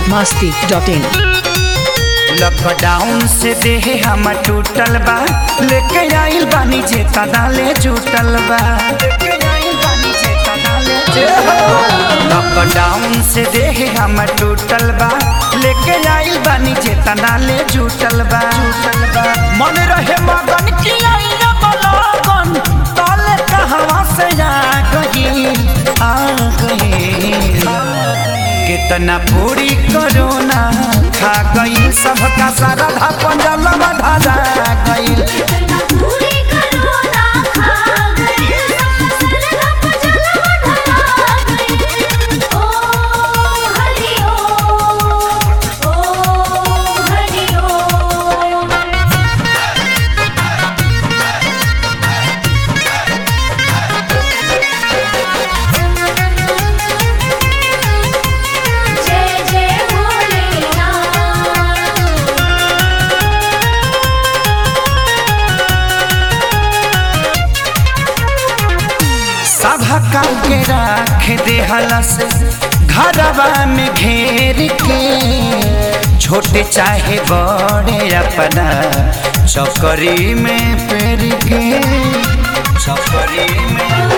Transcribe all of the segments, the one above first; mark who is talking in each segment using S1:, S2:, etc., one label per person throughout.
S1: masti.in
S2: lockdown से देह हम टूटल बा लेके आइल बानी जे तनाले जुटल बा लेके आइल बानी जे तनाले लॉकडाउन से देह हम टूटल बा लेके आइल बानी जे तनाले जुटल बा जुटल बा मन रहे मगन की आइल बलगन तले कहवा से आ गई आ गई कितना पूरी करोना खा गई सबका सारा धापन जलवा धारा गई
S3: पूरी करोना खा गई सरधा पजलवा ढला गई ओ हरि ओ ओ हरि ओ जय जय भोलेनाथ
S2: सभा के राख दे हलस घरवा में घेर के छोटे चाहे बड़े अपना चौकरी में पेर के चौकरी में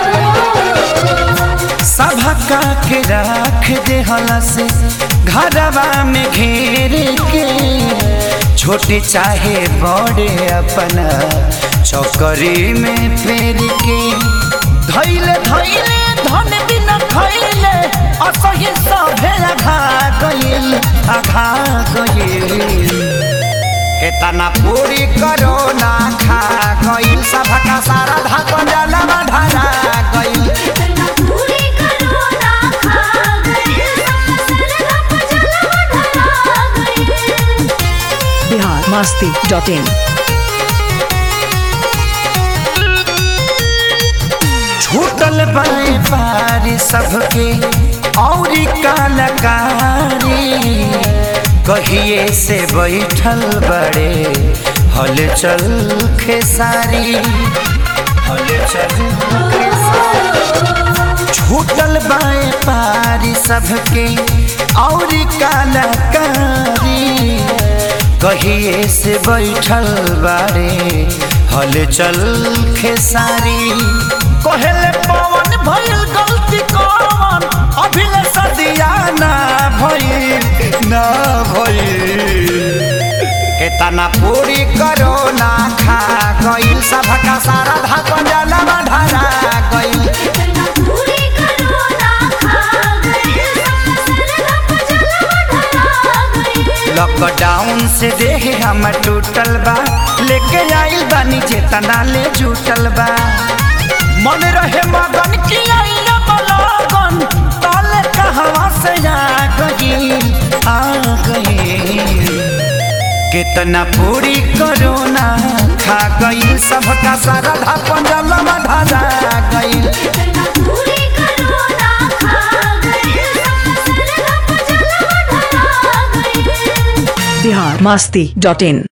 S2: सभा के राख दे हलस घरवा में घेर के छोटे चाहे बड़े अपना चौकरी में फेर के धैले धैले धन बिना खैले असही सभे आघा गइल आघा गइल केतना पूरी करो ना खा गइल सभका सारा धापन जलवा ढारा गइल
S3: पूरी करोना खा गई सरधा पजलवा ढला गई
S1: Bihar masti.in
S2: छूटल बाए पारी सबके औरी कलाकारी कहिए से बैठल बड़े हलचल खेसारी हलचल खेसारी छूटल बाए पारी सबके औरी कलाकारी कहिए से बैठल बारे हलचल खेसारी कहले पवन भइल गलती कौन अभिले सदिया ना भइल ना भइल केतना पूरी करो ना खा गइल सबका सारा धापन जलवा ढारा गइल
S3: पूरी करोना खा गई सरधा पजलवा ढला गई
S2: लॉकडाउन से देह हम टूटल बा लेके आइल बानी जे तनाले जुटल बा मन रहे मगन की आइल बलगन तले कहवा से आ गई आ गई कितना पूरी करोना खा गई सबका सारा धापन जलवा ढारा गई
S3: पूरी करोना खा गई सरधा पजलवा ढला गई
S1: Bihar masti.in